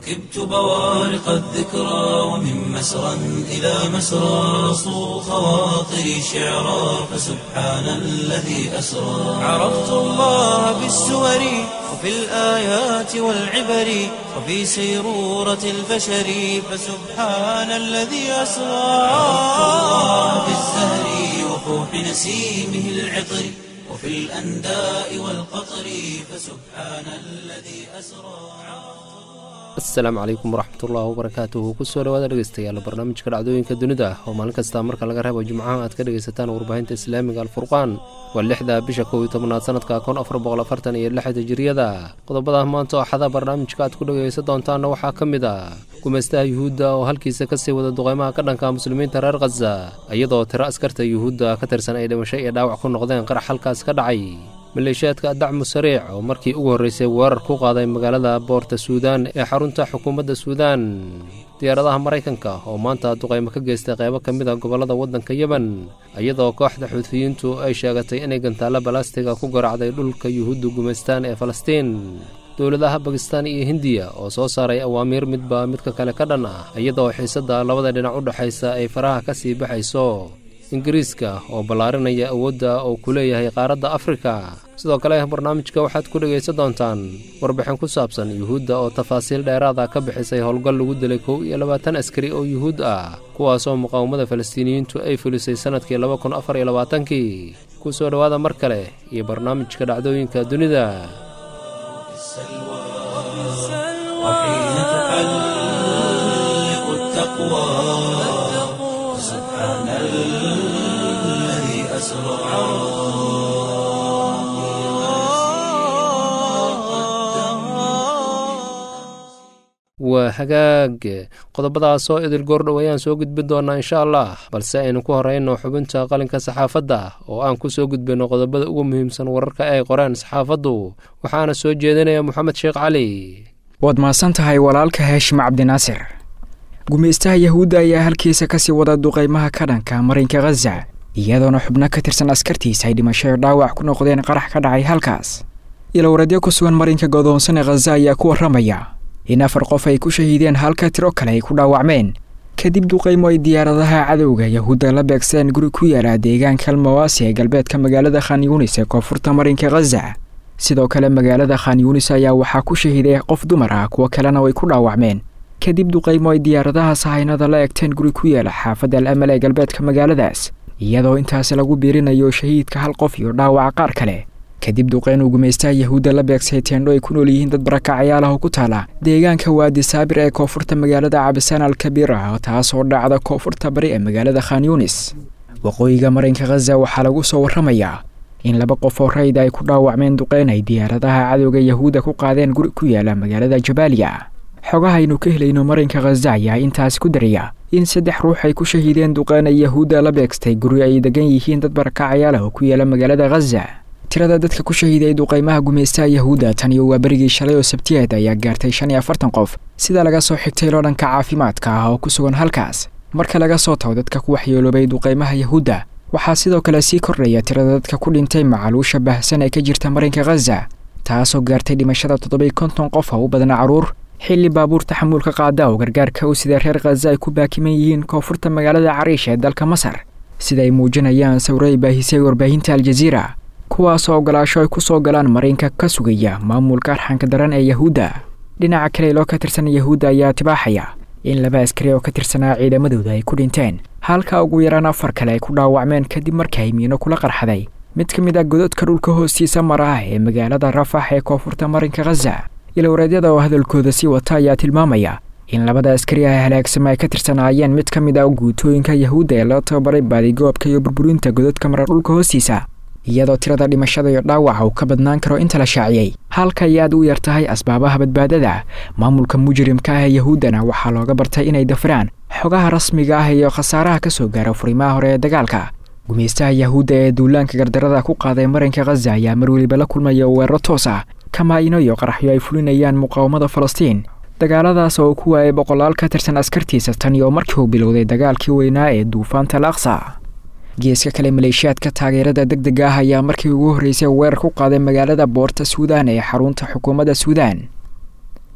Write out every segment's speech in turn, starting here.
ركبت بوارق الذكرى ومن مسرى إلى مسرى صو خواطري شعرا فسبحان الذي أسرى عرفت الله بالسور وفي الآيات والعبر وفي سيرورة البشر فسبحان الذي أسرى عرفت الله بالزهر وفوح نسيمه العطر وفي الأنداء والقطر فسبحان الذي أسرى asalaamu calaykum waraxmatullaahi wabarakaatuhu kusoo dhawaada dhegeystayaal barnaamijka dhacdooyinka dunida oo maalin kasta marka laga reebo jimcaha aad ka dhegaysataan warbaahinta islaamiga alfurqaan waa lixda bisha kow iyo tobnaad sanadka kun afar boqol afartan iyo lixda hijiriyada qodobada maanta oo xada barnaamijka aad ku dhegaysan doontaanna waxaa ka mid ah gumaystaha yuhuudda oo halkiisa kasii wada duqeymaha ka dhanka muslimiinta reer khaza iyadoo tiro askarta yuhuudda ka tirsan ay dhimasho iyo dhaawac ku noqdeen qarax halkaas ka dhacay maleeshiyaadka dacmu sariic oo markii ugu horreysay weerar ku qaaday magaalada boorta suudaan ee xarunta xukuumadda suudaan diyaaradaha maraykanka oo maanta duqaymo ka geystay qaybo ka mid a gobollada waddanka yemen iyadoo kooxda xuutiyiintu ay sheegatay inay gantaallo balastiga ku garacday dhulka yuhuudda gumaystaan ee falastiin dowladaha bakistaan iyo hindiya oo soo saaray awaamiir midba midka kale ka dhan ah iyadoo xiisadda labada dhinac u dhexaysa ay faraha ka sii baxayso ingiriiska oo ballaarinaya awoodda uu ku leeyahay qaaradda afrika sidoo kale barnaamijka waxaad ku dhegaysan doontaan warbixin ku saabsan yuhuudda oo tafaasiil dheeraada ka bixisay howlgal lagu dilay kow iyo labaatan askari oo yuhuud ah kuwaasoo muqaawamada falastiiniyiintu ay fulisay sannadkii laba kun afar iyo labaatankii ku soo dhowaada mar kale iyo barnaamijka dhacdooyinka dunida وحين تحلق التقوى سبحان الذي أسرى waa hagaag qodobadaasoo idil goordhow ayaan soo gudbin doonaa insha allah balse aynu ku horeyno xubinta qalinka saxaafadda oo aan ku soo gudbinno qodobada ugu muhiimsan wararka ay qoreen saxaafaddu waxaana soo jeedinaya moxamed sheekh cali waad mahadsan tahay walaalka heeshim cabdinaasir gumaystaha yahuudda ayaa halkiisa kasii wada duqaymaha ka dhanka marinka khaza iyadoona xubno ka tirsan askartiisa ay dhimasho dhaawac ku noqdeen qarax ka dhacay halkaas ilowradyo ku sugan marinka godoonsan ee khaza ayaa ku warramaya in afar qof ay ku shahiideen halka tiro kale ay ku dhaawacmeen kadib duqaymo ay diyaaradaha cadowga yahuudda la beegsadeen guri ku yaala deegaanka almawaasi ee galbeedka magaalada khan yuunis ee koonfurta marinka khaza sidoo kale magaalada khan yuunis ayaa waxaa ku shahiiday qof dumar ah kuwo kalena way ku dhaawacmeen kadib duqaymo ay diyaaradaha sahaynada la egteen guri ku yaala xaafadda al amal ee galbeedka magaaladaas iyadoo intaasi lagu biirinayo shahiidka hal qof iyo dhaawaca qaar kale kadib duqeyn uu gumaystaha yahuudda la beegsay teendho ay ku nool yihiin dad barakacyaal ah oo ku taala deegaanka waadi saabir ee koonfurta magaalada cabisaan al kabiir ah taasoo dhacda koonfurta bari ee magaalada khan yuunis waqooyiga marinka khaza waxaa lagu soo warramayaa in laba qof oo rayda ay ku dhaawacmeen duqeyn ay diyaaradaha cadowga yahuudda ku qaadeen guri ku yaala magaalada jabaaliya xogahaynu ka helayno marinka khaza ayaa intaasi ku daraya in saddex ruux ay ku shahiideen duqeyn ay yahuudda la beegstay guri ay degan yihiin dad barakacyaal ah oo ku yaala magaalada khaza tirada dadka ku shahiiday duqaymaha gumaystaha yahuudda tan iyo waa berigii shalay oo sabtiyeed ayaa gaartay shan iyo afartan qof sida laga soo xigtay loo dhanka caafimaadka ah oo ku sugan halkaas marka laga soo tago dadka ku waxyeeloobay duqaymaha yahuudda waxaa sidoo kale sii kordhaya tirada dadka ku dhintay macaluusha baahsan ee ka jirta marinka khaza taasoo gaartay dhimashada toddobai konton qof oo u badna carruur xilli baabuur taxamuulka qaada oo gargaarka u sida reer khaza ay ku baakiman yihiin koonfurta magaalada cariish ee dalka masar sida ay muujinayaan sawiro ay baahisay warbaahinta aljaziira kuwaasoo ogolaasho ay ku soo galaan marinka ka sugaya maamulka arxanka daran ee yahuudda dhinaca kale loo ka tirsan yahuudda ayaa tibaaxaya in laba askari oo ka tirsanaa ciidamadooda ay ku dhinteen halka ugu yaraan afar kale ay ku dhaawacmeen kadib markii ay miino kula qarxaday mid ka mid ah gododka dhulka hoostiisa mara ah ee magaalada rafax ee koonfurta marinka khaza ilowreedyada oo hadalkooda sii wata ayaa tilmaamaya in labada askari ah halaagsama ay ka tirsanaayeen mid ka mid ah guutooyinka yahuudda ee loo tababaray baadigoobka iyo burburinta gododka mara dhulka hoostiisa iyadoo tirada dhimashada iyo dhaawaca uu ka badnaan karo inta la shaaciyey halka ay aad u yar tahay asbaabaha badbaadada maamulka mujrimka ah ee yahuuddana waxaa looga bartay inay dafraan xogaha rasmiga ah iyo khasaaraha ka soo gaara furimaha hore ee dagaalka gumaystaha yahuudda ee duulaanka gardarada ku qaaday marinka khaza ayaa mar weliba la kulmaya weeraro toos ah kamaa-ino iyo qaraxyo ay fulinayaan muqaawamada falastiin dagaaladaas oo ku waayay boqolaal ka tirsan askartiisa tan iyo markii uu bilowday dagaalkii weynaa ee duufaanta al aqsa geeska kale maleeshiyaadka taageerada deg dega ah ayaa markii ugu horreysay weerar ku qaaday magaalada boorta suudaan ee xarunta xukuumadda suudaan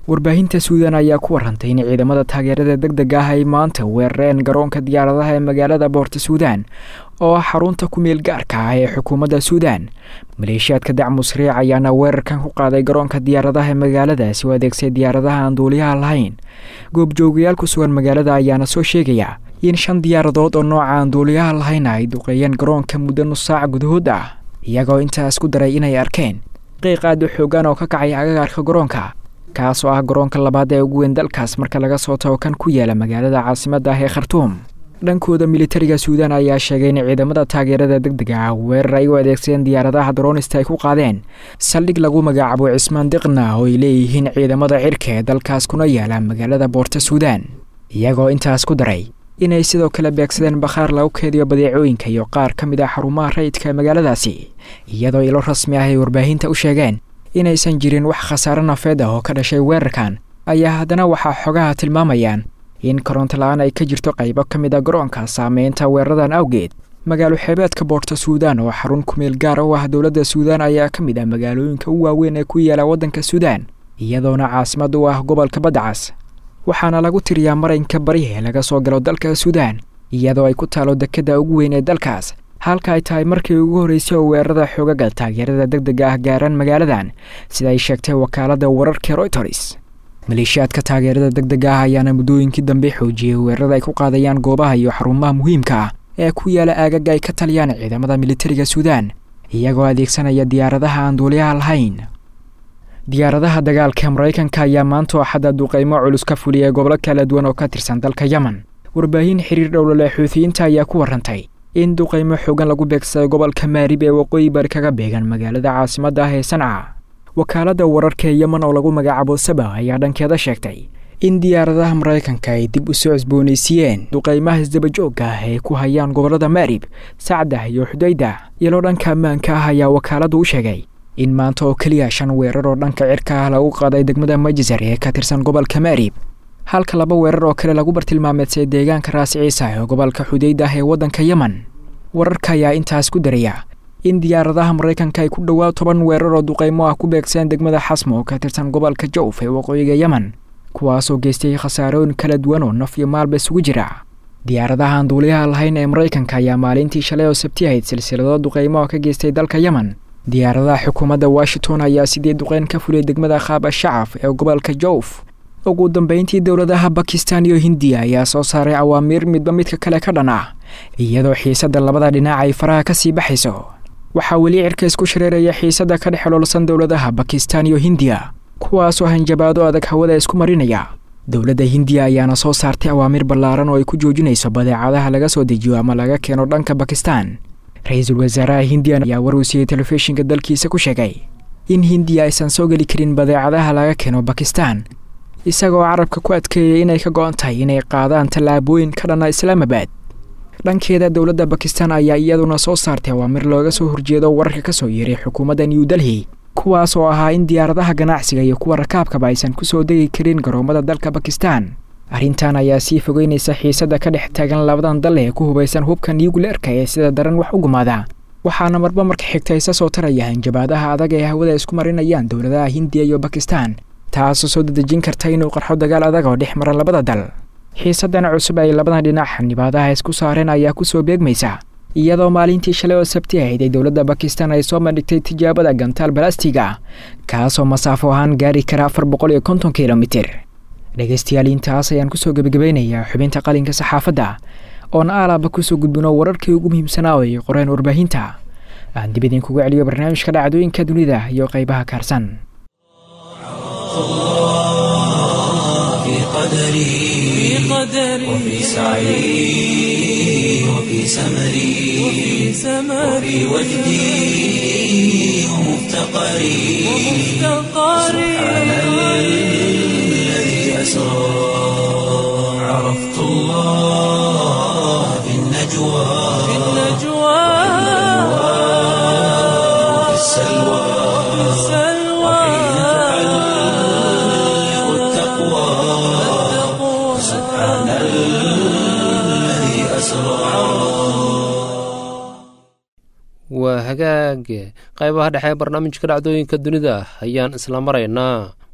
warbaahinta suudan ayaa ku warantay in ciidamada taageerada deg deg ah ay maanta weerareen garoonka diyaaradaha ee magaalada boorta suudan oo ah xarunta ku meel gaarka ah ee xukuumadda suudan maleeshiyaadka dacmu sariic ayaana weerarkan ku qaaday garoonka diyaaradaha ee magaaladaasi oo adeegsay diyaaradaha aan duuliyaha lahayn goobjoogayaal ku sugan magaalada ayaana soo sheegaya in shan diyaaradood oo nooca aan duuliyaha lahayna ay duqeeyeen garoonka muddo nus saac gudahood ah iyagoo intaas ku daray inay arkeen qiiq aad u xoogan oo ka kacay agagaarka garoonka kaas oo ah garoonka labaad ee ugu weyn dalkaas marka laga soo tago kan ku yaala magaalada caasimadda ah ee khartuum dhankooda militariga suudan ayaa sheegay in ciidamada taageerada deg dega ah weerar ay u adeegsadeen diyaaradaha dronista ay ku qaadeen saldhig lagu magacaabo cismaan diqna oo ay leeyihiin ciidamada cirka ee dalkaas kuna yaala magaalada boorta suudan iyagoo intaas ku daray inay sidoo kale beegsadeen bakhaar lagu keediyo badeecooyinka iyo qaar ka mid ah xarumaha rayidka magaaladaasi iyadoo ilo rasmi ah ay warbaahinta u sheegeen inaysan jirin wax khasaare nafeed ah oo ka dhashay weerarkan ayaa haddana waxaa xogaha tilmaamayaan in koronto la-aan ay ka jirto qaybo ka mid a garoonka saameynta weeraradan awgeed magaalo xeebeedka boorta suudan oo xarun kumeel gaar u ah dowladda suudan ayaa ka mid ah magaalooyinka u waaweyn ee ku yaala waddanka suudan iyadoona caasimad u ah gobolka baddacas waxaana lagu tiriyaa maranka bari ee laga soo galo dalka suudan iyadoo ay ku taalo dekedda ugu weyn ee dalkaas halka ay tahay markii ugu horreysay oo weerarada xoogaga taageerada deg dega ah gaaraan magaaladan sida ay sheegtay wakaaladda wararka royters maleeshiyaadka taageerada deg dega ah ayaana muddooyinkii dambe xoojiyey weerarada ay ku qaadayaan goobaha iyo xarumaha muhiimka ah ee ku yaala aagaga ay ka taliyaan ciidamada militariga suudan iyagoo adeegsanaya diyaaradaha aan duuliyaha lahayn diyaaradaha dagaalka maraykanka ayaa maanta oo xadda duqeymo culus ka fuliyay gobolo kala duwan oo ka tirsan dalka yemen warbaahin xiriir dhowlale xuutiyiinta ayaa ku warantay in duqeymo xoogan lagu beegsaday gobolka maarib ee waqooyi bari kaga beegan magaalada caasimadda ah ee sanca wakaaladda wararka ee yemen oo lagu magacaabo saba ayaa dhankeeda sheegtay in diyaaradaha maraykanka ay dib u soo cusboonaysiiyeen duqeymaha isdabajoogga ah ee ku hayaan gobollada maarib sacdah iyo xudayda iyaloo dhanka ammaanka ah ayaa wakaaladdu u sheegay in maanta oo keliya shan weerar oo dhanka cirka ah lagu qaaday degmada majisar ee ka tirsan gobolka maarib halka laba weerar oo kale lagu bartilmaameedsay deegaanka raasi ciisa ee gobolka xudayda ah ee waddanka yemen wararka ayaa intaas ku daraya in diyaaradaha maraykanka ay ku dhowaad toban weerar oo duqeymo ah ku beegsadeen degmada xasmo oo ka tirsan gobolka jawf ee waqooyiga yemen kuwaasoo geystay khasaarooyin kala duwan oo naf iyo maalba isugu jira diyaaradaha aan duuliyaha lahayn ee maraykanka ayaa maalintii shalay oo sabti ahayd silsilado duqeymo oo ka geystay dalka yemen diyaaradaha xukuumadda washington ayaa sidii duqeyn ka fuliyay degmada khaaba shacaf ee gobolka jawf ugu dambeyntii dowladaha bakistan iyo hindiya ayaa soo saaray awaamiir midba midka kale ka dhan ah iyadoo xiisadda labada dhinac ay faraha ka sii baxayso waxaa weli cirka isku shareeraya xiisadda ka dhex xoloolsan dowladaha bakistan iyo hindiya kuwaasoo hanjabaado adag hawada isku marinaya dowladda hindiya ayaana soo saartay awaamiir ballaaran oo ay ku joojinayso badeecadaha laga soo dejiyo ama laga keeno dhanka bakistan ra-iisul wasaaraha hindiya ayaa warwsiiyey telefishinka dalkiisa ku sheegay in hindiya aysan soo geli karin badeecadaha laga keeno bakistan isagoo carabka ku adkeeyay inay ka go-an tahay inay qaadaan tallaabooyin ka dhana islaamabad dhankeeda dowladda bakistan ayaa iyaduna soo saartay awaamir looga soo horjeedo wararka ka soo yeeray xukuumadda new delhi kuwaas oo ahaa in diyaaradaha ganacsiga iyo kuwa rakaabkaba aysan ku soo degi karin garoomada dalka bakistan arrintan ayaa sii fogeynaysa xiisadda ka dhex taagan labadan dal ee ku hubaysan hubka niyugleerka ee sida daran wax u gumaada waxaana marba marka xigta isa soo taraya hanjabaadaha adag ee hawada isku marinayaan dowladaha hindiya iyo bakistan taasoo soo dadejin karta inuu qarxo dagaal adag oo dhex mara labada dal xiisaddan cusub ay labadan dhinac xanibaadaha isku saareen ayaa kusoo beegmaysa iyadoo maalintii shalay oo sabti ahayd ay dowladda bakistan ay soo bandhigtay tijaabada gantaal balastiga kaasoo masaafo ahaan gaari kara afar boqol iyo konton kilomitir dhegaystayaal intaas ayaan kusoo gebagabeynayaa xubinta qalinka saxaafadda oon aalaaba kusoo gudbino wararkii ugu muhiimsanaa oo ay qoreen warbaahinta aan dib idinkugu celiyo barnaamijka dhacdooyinka dunida iyo qaybaha kaarsan في قدري وفي سعي وفي سمري وفي وجدي ومفتقري سبحان الذي أسرى عرفت الله في النجوى وفي السلوى وحين تعلق التقوى سبحان الذي أسرى waa hagaag qaybaha dhexe ee barnaamijka dhacdooyinka dunida ayaan isla maraynaa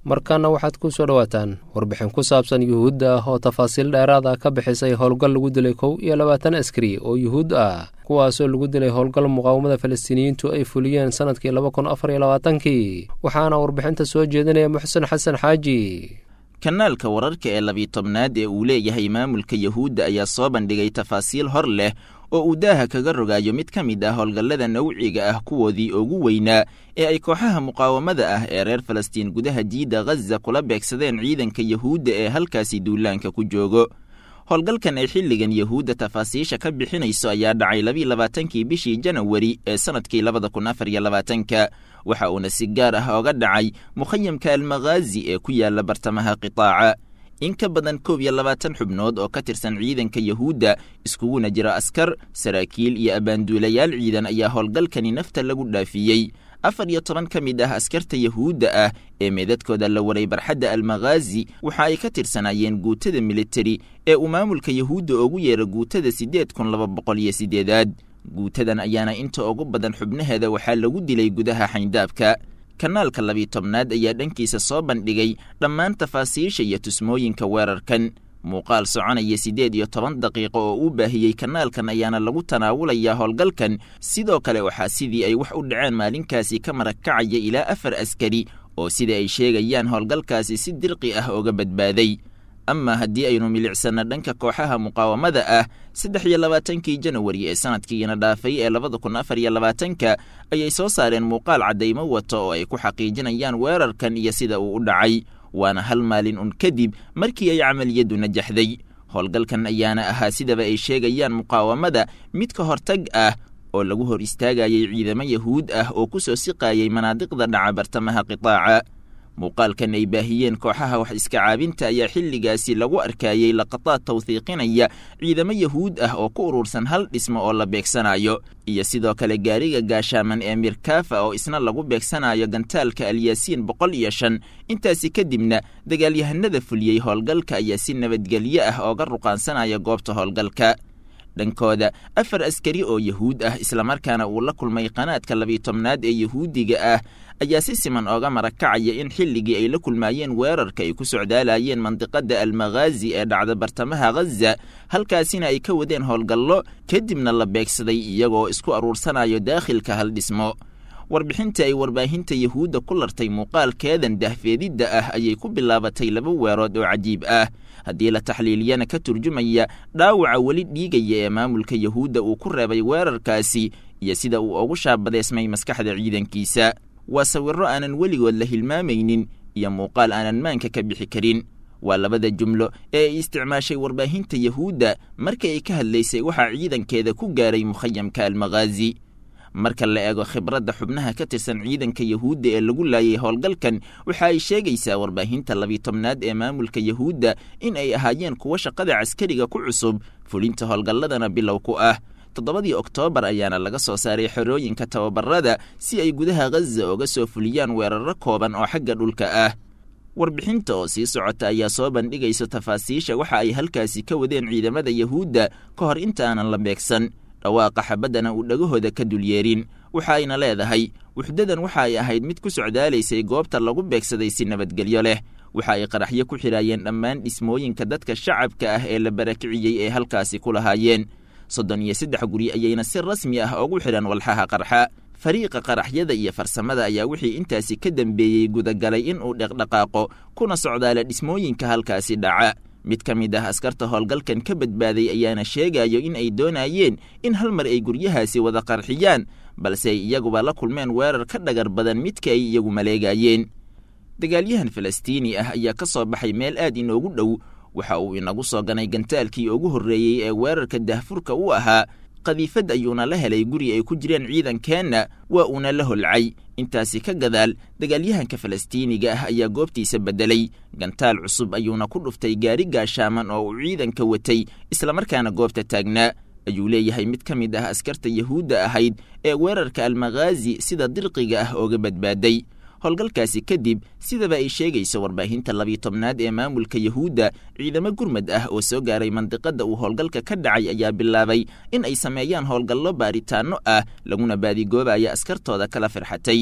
markaana waxaad ku soo dhowaataan warbixin ku saabsan yuhuudda ah oo tafaasiil dheeraad ah ka bixisay howlgal lagu dilay kow iyo labaatan askari oo yuhuud ah kuwaasoo lagu dilay howlgal muqaawamada falastiiniyiintu ay fuliyeen sannadkii laba kun afar iyo labaatankii waxaana warbixinta soo jeedinaya muxsen xasan xaaji kanaalka wararka ee labiyi tobnaad ee uu leeyahay maamulka yuhuudda ayaa soo bandhigay tafaasiil hor leh oo uu daaha kaga rogaayo mid ka mid ah howlgallada nawciga ah kuwoodii ugu weynaa ee ay kooxaha muqaawamada ah ee reer falastiin gudaha jiidda ghaza kula beegsadeen ciidanka yuhuudda ee halkaasi duulaanka ku joogo howlgalkan ay xilligan yuhuudda tafaasiisha ka bixinayso ayaa dhacay labiiy labaatankii bishii janawari ee sannadkii labada kun afar iyo labaatanka waxa uuna si gaar ah oga dhacay mukhayamka almakhaazi ee ku yaala bartamaha qitaaca in ka badan koob iyo labaatan xubnood oo ka tirsan ciidanka yuhuudda iskuguna jira askar saraakiil iyo abbaanduulayaal ciidan ayaa howlgalkani nafta lagu dhaafiyey afar iyo toban ka mid ah askarta yuhuudda ah ee meedadkooda la waray barxadda almakhaazi waxa ay ka tirsanaayeen guutada militari ee uu maamulka yuhuudda ugu yeera guutada siddeed kun laba boqol iyo siddeedaad guutadan ayaana inta ugu badan xubnaheeda waxaa lagu dilay gudaha xayndaabka kanaalka labiyi tobnaad ayaa dhankiisa soo bandhigay dhammaan tafaasiisha iyo tusmooyinka weerarkan muuqaal soconaya siddeed iyo toban daqiiqo oo uu baahiyey kanaalkan ayaana lagu tanaawulayaa howlgalkan sidoo kale waxaa sidii ay wax u dhaceen maalinkaasi ka marag kacaya ilaa afar askari oo sida ay sheegayaan howlgalkaasi si dirqi ah ooga badbaaday ama haddii aynu milicsanno dhanka kooxaha muqaawamada ah saddex iyo labaatankii janawari ee sanadkiina dhaafay ee labada kun afar iyo labaatanka ayay soo saareen muuqaal caddaymo wata oo ay ku xaqiijinayaan weerarkan iyo sida uu u dhacay waana hal maalin un kadib markii ay camaliyaddu najaxday howlgalkan ayaana ahaa sidaba ay sheegayaan muqaawamada mid ka hortag ah oo lagu hor istaagayay ciidamo yahuud ah oo ku soo siqaayay manaadiqda dhaca bartamaha qitaaca muuqaalkan ay baahiyeen kooxaha wax iska caabinta ayaa xilligaasi lagu arkayey laqataad tawhiiqinaya ciidamo yahuud ah oo ku urursan hal dhismo oo la beegsanayo iyo sidoo kale gaariga gaashaaman ee mirkafa oo isna lagu beegsanayo gantaalka alyaasiin boqol iyo shan intaasi kadibna dagaalyahanada fuliyey howlgalka ayaa si nabadgelyo ah ooga ruqaansanaya goobta howlgalka dhankooda afar askari oo yahuud ah islamarkaana uu la kulmay qanaadka labiyi tobnaad ee yahuudiga ah ayaa si siman ooga marakacaya in xilligii ay la kulmaayeen weerarka ay ku socdaalayeen mandiqada almakhaazi ee dhacda bartamaha ghaza halkaasina ay ka wadeen howlgallo kadibna la beegsaday iyagoo isku aruursanayo daakhilka hal dhismo warbixinta ay warbaahinta yahuudda ku lartay muuqaalkeedan dahfeedidda ah ayay ku bilaabatay laba weerood oo cajiib ah haddii la taxliiliyana ka turjumaya dhaawaca weli dhiigaya ee maamulka yahuudda uu ku reebay weerarkaasi iyo sida uu ugu shaabadeysmay maskaxda ciidankiisa waa sawirro aanan weligood la hilmaamaynin iyo muuqaal aanan maanka ka bixi karin waa labada jumlo ee ay isticmaashay warbaahinta yahuudda markii ay ka hadlaysay waxaa ciidankeeda ku gaaray mukhayamka almakhaazi marka la eego khibradda xubnaha ka tirsan ciidanka yahuudda ee lagu laayay howlgalkan waxa ay sheegaysaa warbaahinta labiyi tobnaad ee maamulka yahuudda in ay ahaayeen kuwo shaqada caskariga ku cusub fulinta howlgalladana bilow ku ah toddobadii oktoobar ayaana laga soo saaray xerooyinka tababarada si ay gudaha ghaza oga soo fuliyaan weeraro kooban oo xagga dhulka ah warbixinta oo sii socota ayaa soo bandhigaysa tafaasiisha waxa ay halkaasi ka wadeen ciidamada yahuudda ka hor inta aanan la beegsan dhawaaqa xabaddana uu dhagahooda ka dulyeerin waxa ayna leedahay wuxdadan waxa ay ahayd mid ku socdaalaysay goobta lagu beegsaday si nabadgelyo leh waxa ay qaraxyo ku xidhaayeen dhammaan dhismooyinka dadka shacabka ah ee la barakiciyey ee halkaasi ku lahaayeen soddon iyo saddex guri ayayna si rasmi ah ugu xidhan walxaha qarxa fariiqa qaraxyada iyo farsamada ayaa wixii intaasi ka dambeeyey gudagalay in uu dhaqdhaqaaqo kuna socdaala dhismooyinka halkaasi dhaca mid ka mid ah askarta howlgalkan ka badbaaday ayaana sheegayo in ay doonayeen in hal mar ay guryahaasi wada qarxiyaan balse ay iyaguba la kulmeen weerar ka dhagar badan midka ay iyagu maleegayeen dagaalyahan falastiini ah ayaa ka soo baxay meel aad inoogu dhow waxa uu inagu soo ganay gantaalkii ugu horreeyey ee weerarka dahfurka u ahaa qadiifad ayuuna la helay guri ay ku jireen ciidankeenna waa uuna la holcay intaasi ka gadaal dagaalyahanka falastiiniga ah ayaa goobtiisa beddelay gantaal cusub ayuuna ku dhuftay gaari gaashaaman oo uu ciidanka watay islamarkaana goobta taagnaa ayuu leeyahay mid ka mid ah askarta yahuudda ahayd ee weerarka almakhaazi sida dirqiga ah ooga badbaaday howlgalkaasi kadib sidaba ay sheegayso warbaahinta labiyi tobnaad ee maamulka yahuudda ciidamo gurmad ah oo soo gaaray mandiqada uu howlgalka ka dhacay ayaa bilaabay in ay sameeyaan howlgallo baaritaanno ah laguna baadigoobayo askartooda kala firxatay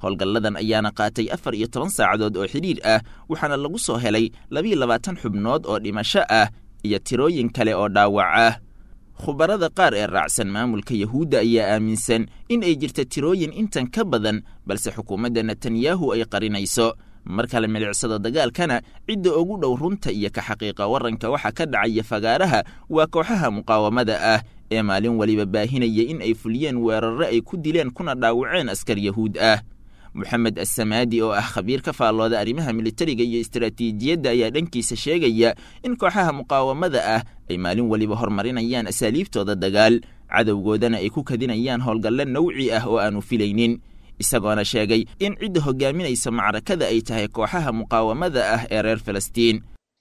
howlgalladan ayaana qaatay afar iyo toban saacadood oo xidhiir ah waxaana lagu soo helay labiiyo labaatan xubnood oo dhimasho ah iyo tirooyin kale oo dhaawac ah khubarada qaar ee raacsan maamulka yahuudda ayaa aaminsan in ay jirta tirooyin intan ka badan balse xukuumadda netanyahu ay qarinayso marka la milicsado dagaalkana cidda ugu dhow runta iyo ka xaqiiqa waranka waxa ka dhacaya fagaaraha waa kooxaha muqaawamada ah ee maalin weliba baahinaya in ay fuliyeen weerarre ay ku dileen kuna dhaawaceen askar yahuud ah moxamed assamaadi oo ah khabiir ka faallooda arrimaha militariga iyo istaraatiijiyadda ayaa dhankiisa sheegaya in kooxaha muqaawamada ah ay maalin weliba horumarinayaan asaaliibtooda dagaal cadowgoodana ay ku kadinayaan howlgalle nawci ah oo aanu filaynin isagoona sheegay in cidda hogaaminaysa macrakada ay tahay kooxaha muqaawamada ah ee reer falastiin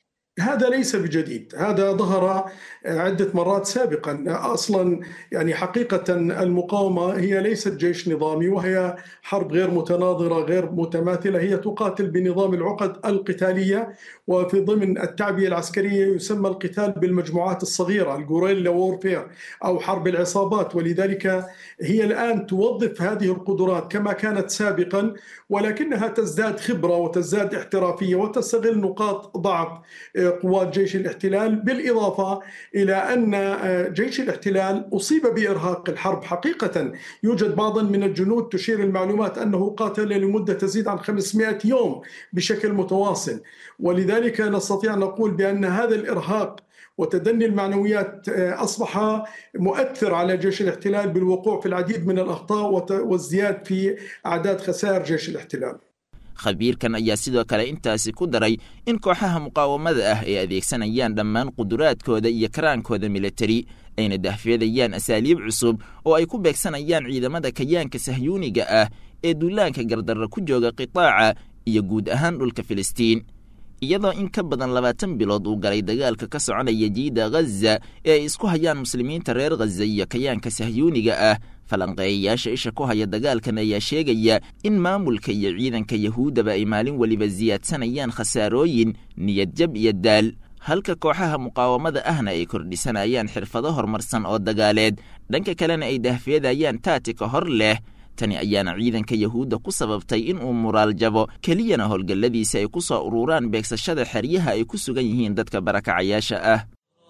هذا ليس بجديد هذا ظهر عدة مرات سابقا أصلا يعني حقيقة المقاومة هي ليست جيش نظامي وهي حرب غير متناظرة غير متماثلة هي تقاتل بنظام العقد القتالية وفي ضمن التعبية العسكرية يسمى القتال بالمجموعات الصغيرة الجوريلا وورفير أو حرب العصابات ولذلك هي الآن توظف هذه القدرات كما كانت سابقا ولكنها تزداد خبرة وتزداد احترافية وتستغل نقاط ضعف قوات جيش الاحتلال بالإضافة إلى أن جيش الاحتلال أصيب بإرهاق الحرب حقيقة يوجد بعض من الجنود تشير المعلومات أنه قاتل لمدة تزيد عن 500 يوم بشكل متواصل ولذلك نستطيع أن نقول بأن هذا الإرهاق وتدني المعنويات أصبح مؤثر على جيش الاحتلال بالوقوع في العديد من الأخطاء والزياد في أعداد خسائر جيش الاحتلال khabiirkan ayaa sidoo kale intaasi ku daray in kooxaha muqaawamada ah ay adeegsanayaan dhammaan quduraadkooda iyo karaankooda militari ayna dahfeedayaan asaaliib cusub oo ay ku beegsanayaan ciidamada kayaanka sahyuuniga ah ee duulaanka gardarra ku jooga qitaaca iyo guud ahaan dhulka filistiin iyadoo in ka badan labaatan bilood uu galay dagaalka ka soconaya jiida ghaza ee ay isku hayaan muslimiinta reer ghaza iyo kayaanka sahyuuniga ah falanqeeyayaasha isha ku haya dagaalkan ayaa sheegaya in maamulka iyo ciidanka yahuuddaba ay maalin weliba siyaadsanayaan khasaarooyin niyadjab iyo daal halka kooxaha muqaawamada ahna ay kordhisanayaan xirfado horumarsan oo dagaaleed dhanka kalena ay dahfeedayaan taatika hor leh tani ayaana ciidanka yahuudda ku sababtay in uu muraal jabo keliyana howlgalladiisa ay ku soo ururaan beegsashada xeryaha ay ku sugan yihiin dadka barakacayaasha ah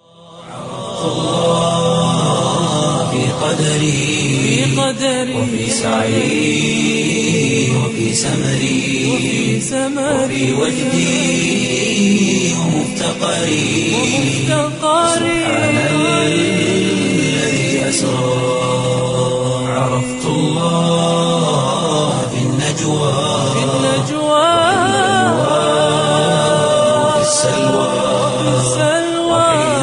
في قدري وفي سعي وفي سمري وفي وجدي ومفتقري سبحان الذي أسرى عرفت الله في النجوى وفي السلوى وحين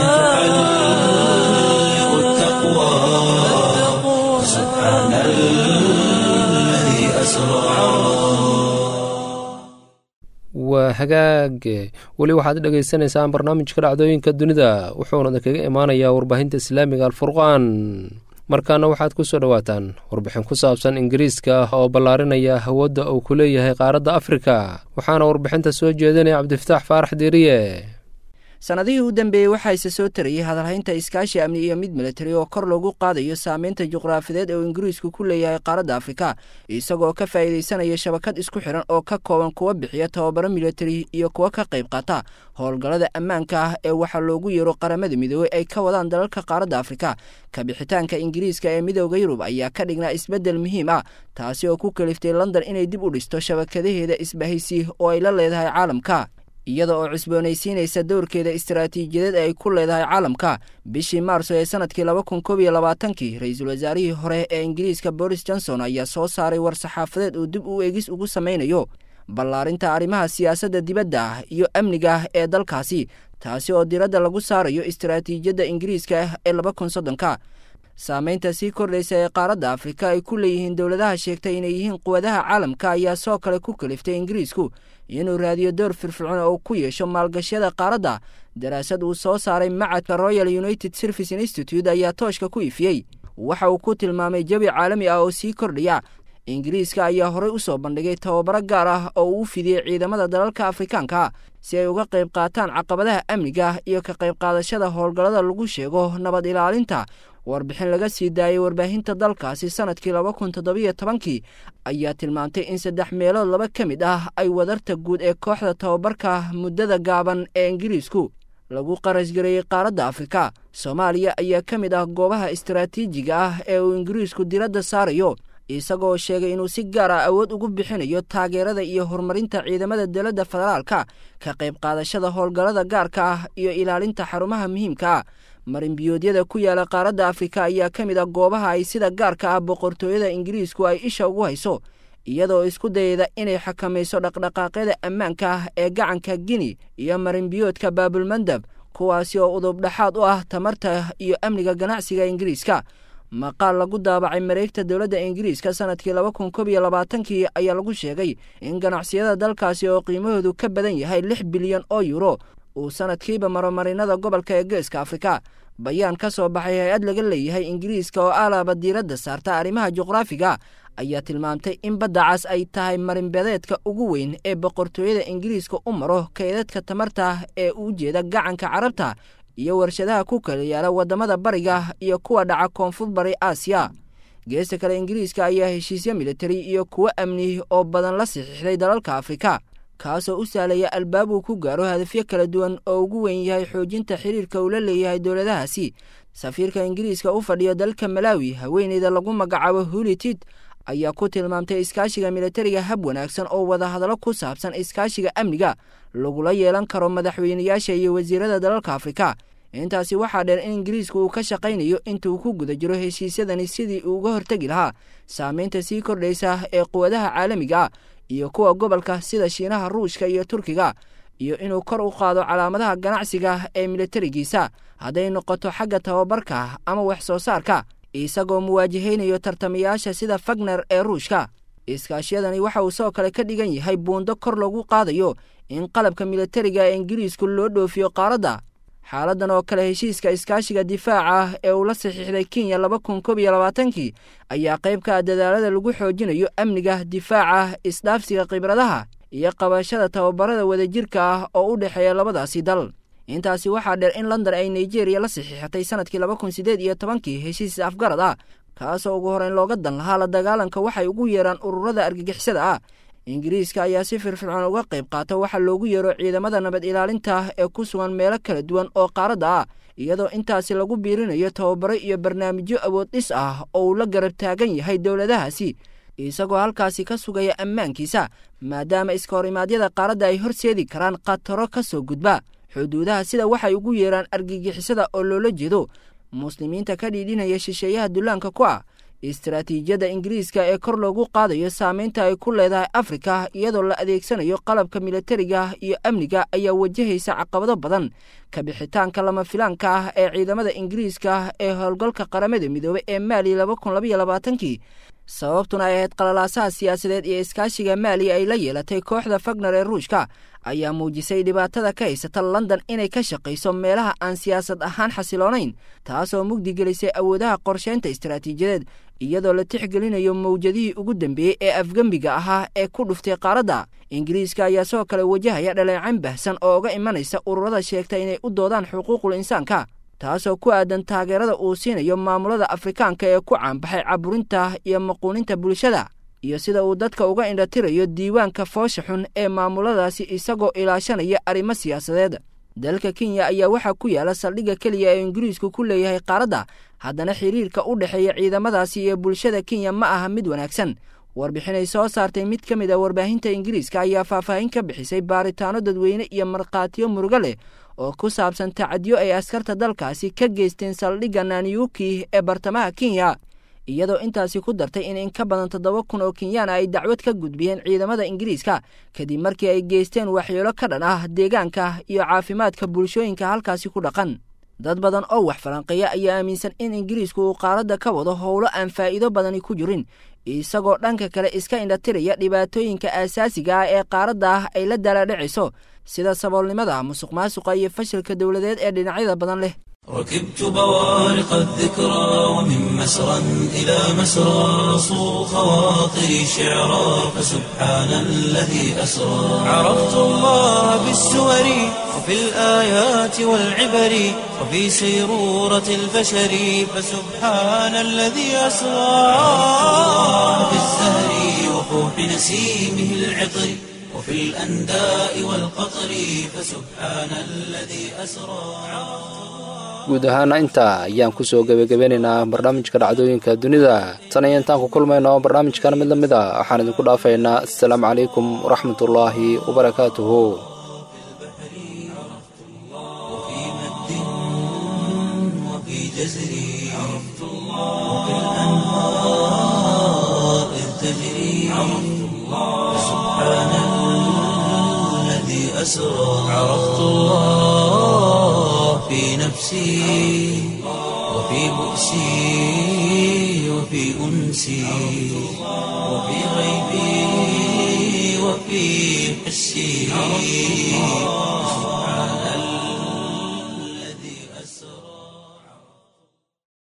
تحلق التقوى سبحان الذي أسرى waa hagaag weli waxaad dhegaysanaysaan barnaamijka dhacdooyinka dunida wuxuuna kaga imaanayaa warbaahinta islaamiga alfurqaan markaana waxaad ku soo dhowaataan warbixin ku saabsan ingiriiska oo ballaarinaya awoodda uu ku leeyahay qaaradda afrika waxaana warbixinta soo jeedinaya cabdifataax faarax diiriye sannadihii u dambeeyey waxaa ise soo tarayay hadalhaynta iskaashi amni iyo mid militari oo kor loogu qaadayo saameynta juqraafideed ee uu ingiriisku ku leeyahay qaaradda afrika isagoo ka faa'iidaysanaya shabakad isku xidhan oo ka kooban kuwa bixiya tababaro militari iyo kuwa ka qayb qaata howlgallada ammaanka ah ee waxaa loogu yeero qaramada midoobey ay ka wadaan dalalka qaaradda afrika kabixitaanka ingiriiska ee midooda yurub ayaa ka dhignaa isbeddel muhiim ah taasi oo ku kaliftay london inay dib u dhisto shabakadaheeda isbahaysi oo ay la leedahay caalamka iyada oo cusboonaysiinaysa dowrkeeda istaraatiijiyadeed ee ay ku leedahay caalamka bishii maarso ee sanadkii laba kun koob iyo labaatankii ra-iisul wasaarihii hore ee ingiriiska boris johnson ayaa soo saaray war-saxaafadeed uu dib u eegis ugu samaynayo ballaarinta arrimaha siyaasadda dibadda ah iyo amniga ah ee dalkaasi taasi oo diradda lagu saarayo istaraatiijiyadda ingiriiska ah ee laba kun soddonka saameynta sii kordhaysa ee qaaradda afrika ay ku leeyihiin dowladaha sheegtay inay yihiin quwadaha caalamka ayaa soo kale ku kaliftay ingiriisku inuu raadiyo door firfircoon oo ku yeesho maalgashyada qaaradda daraasad uu soo saaray macadka royal united service institute ayaa tooshka ku ifiyey waxa uu ku tilmaamay jabi caalami ah oo sii kordhaya ingiriiska ayaa horey u soo bandhigay tababaro gaar ah oo uu u fidiyey ciidamada dalalka afrikaanka si ay uga qayb qaataan caqabadaha amniga iyo ka qayb qaadashada howlgallada lagu sheego nabad ilaalinta warbixin laga sii daayay warbaahinta dalkaasi sanadkii laba kun toddobiyo tobankii ayaa tilmaamtay in saddex meelood laba ka mid ah ay wadarta guud ee kooxda tababarka muddada gaaban ee ingiriisku lagu qarashgareeyey qaaradda afrika soomaaliya ayaa ka mid ah goobaha istaraatiijiga ah ee uu ingiriisku diradda saarayo isagoo sheegay inuu si gaar ah awood ugu bixinayo taageerada iyo horumarinta ciidamada dowladda federaalka ka qayb qaadashada howlgallada gaarka ah iyo ilaalinta xarumaha muhiimka ah marinbiyoodyada ku yaala qaaradda afrika ayaa ka mid ah goobaha ay sida gaarka ah boqortooyada ingiriisku ay isha ugu hayso iyadoo isku dayada inay xakamayso dhaqdhaqaaqyada ammaanka ah ee gacanka gini iyo marinbiyoodka baabulmandab kuwaasi oo udub dhexaad u ah tamarta iyo amniga ganacsiga ingiriiska maqaal lagu daabacay mareegta dowladda ingiriiska sanadkii laba kun kob iyo labaatankii ayaa lagu sheegay in ganacsiyada dalkaasi oo qiimahoodu ka badan yahay lix bilyan oo yuro uu sanadkiiba maro marinada gobolka ee geeska afrika bayaan ka soo baxay hay-ad laga leeyahay ingiriiska oo alaaba diiradda saarta arrimaha juqraafiga ayaa tilmaamtay in badda cas ay tahay marinbadeedka ugu weyn ee boqortooyada ingiriiska u maro kaydadka tamarta ee u jeeda gacanka carabta iyo warshadaha ku kala yaala waddamada bariga iyo kuwa dhaca koonfur bari aasiya geesta kale ingiriiska ayaa heshiisyo militari iyo kuwo amni oo badan la saxiixday dalalka afrika kaasoo u sahlaya albaab uu ku gaaro hadafyo kala duwan oo ugu weyn yahay xoojinta xiriirka uu la leeyahay dowladahaasi safiirka ingiriiska u fadhiyo dalka malaawi haweeneyda lagu magacaabo hulitid ayaa ku tilmaamtay iskaashiga militariga hab wanaagsan oo wadahadallo ku saabsan iskaashiga amniga lagula yeelan karo madaxweynayaasha iyo wasiirada dalalka afrika intaasi waxaa dheer in ingiriisku uu ka shaqaynayo intuu ku guda jiro heshiisyadani sidii uu uga hortegi lahaa saameynta sii kordhaysa ee quwadaha caalamiga ah iyo kuwa gobolka sida shiinaha ruushka iyo turkiga iyo inuu kor u qaado calaamadaha ganacsiga ee militarigiisa hadday noqoto xagga tababarka ama wax soo saarka isagoo muwaajahaynayo tartamayaasha sida fagner ee ruushka iskaashyadani waxa uu sidoo kale ka dhigan yahay buundo kor loogu qaadayo in qalabka militariga ee ingiriisku loo dhoofiyo qaaradda xaaladan oo kale heshiiska iskaashiga difaaca ee uu la saxiixday kenya laba kun kob iyo labaatankii ayaa qayb ka ah dadaalada lagu xoojinayo amniga difaaca isdhaafsiga khibradaha iyo qabashada tababarada wadajirka ah oo u dhexeeya labadaasi dal intaasi waxaa dheer in london ay nigeria la saxiixatay sanadkii laba kun siddeed iyo tobankii heshiis afgarad ah kaasoo ugu horeyn looga dan lahaa la dagaalanka waxay ugu yeeraan ururada argagixisada ah ingiriiska ayaa si firfircoon uga qayb qaata waxaa loogu yeero ciidamada nabad ilaalinta ee ku sugan meelo kala duwan oo qaaradda ah iyadoo intaasi lagu biirinayo tababaro iyo barnaamijyo awood dhis ah oo uu la garab taagan yahay dowladahaasi isagoo halkaasi ka sugaya ammaankiisa maadaama iska horimaadyada qaaradda ay horseedi karaan khataro ka soo gudba xuduudaha sida waxay ugu yeeraan argagixisada oo loola jeedo muslimiinta ka dhiidhinaya shisheeyaha dullaanka ku ah istaraatiijiyadda ingiriiska ee kor loogu qaadayo saameynta ay ku leedahay afrika iyadoo la adeegsanayo qalabka militariga iyo amniga ayaa wajahaysa caqabado badan kabixitaanka lama filaanka ah ee ciidamada ingiriiska ee howlgalka qaramada midoobey ee maali laba kun labaiyo labaatankii sababtuna ay ahayd qalalaasaha siyaasadeed iyo iskaashiga maali ay la yeelatay kooxda fagner ee ruushka ayaa muujisay dhibaatada ka haysata london inay ka shaqayso meelaha aan siyaasad ahaan xasiloonayn taasoo mugdi gelisay awoodaha qorsheynta istaraatiijiyadeed iyadoo la tixgelinayo mawjadihii ugu dambeeyey ee afgembiga ahaa ee ku dhuftay qaaradda ingiriiska ayaa sidoo kale wajahaya dhaleecayn bahsan oo uga imanaysa ururada sheegta inay u doodaan xuquuqul insaanka taasoo ku aadan taageerada uu siinayo maamulada afrikaanka ee ku caanbaxay caburinta iyo maquuninta bulshada iyo sida uu dadka uga indhatirayo diiwaanka foosha xun ee maamuladaasi isagoo ilaashanaya arrimo siyaasadeed dalka kenya ayaa waxaa ku yaala saldhigga keliya ee ingiriisku ku leeyahay qaaradda haddana xiriirka u dhexeeya ciidamadaasi iyo bulshada kenya ma aha mid wanaagsan warbixinay soo saartay mid ka mid a warbaahinta ingiriiska ayaa faahfaahin ka bixisay baaritaano dadweyne iyo markhaatiyo murugo leh oo ku saabsan tacadiyo ay askarta dalkaasi ka geysteen saldhigga nanyuki ee bartamaha kenya iyadoo intaasi ku dartay in in ka badan toddoba kun oo kenyaana ay dacwad ka gudbiyeen ciidamada ingiriiska kadib markii ay geysteen waxyeelo ka dhan ah deegaanka iyo caafimaadka bulshooyinka halkaasi ku dhaqan dad badan oo wax falanqeeya ayaa aaminsan in ingiriisku uu qaaradda ka wado howlo aan faa'iido badani ku jirin isagoo dhanka kale iska indhatiraya dhibaatooyinka aasaasiga ah ee qaaradda ah ay la dalaadhacayso sida saboolnimada musuq maasuqa iyo fashilka dowladeed ee dhinacyada badan leh ركبت بوارق الذكرى ومن مسرى إلى مسرى صو خواطري شعرا فسبحان الذي أسرى عرفت الله بالسور وفي الآيات والعبر وفي سيرورة البشر فسبحان الذي أسرى في الزهر وفوح نسيمه العطر وفي الأنداء والقطر فسبحان الذي أسرى guud ahaana intaa ayaan kusoo gebagabeynaynaa barnaamijka dhacdooyinka dunida tan iyo intaan ku kulmayno barnaamijkan mid la mid a waxaan idinku dhaafaynaa assalaamu calaykum waraxmatullaahi wabarakaatuhu وفي مد وفي جزر عرفت الله وفي الأنهار إذ تجري عرفت الله سبحان الذي أسرى عرفت الله في نفسي وفي بؤسي وفي أنسي وفي غيبي وفي حسي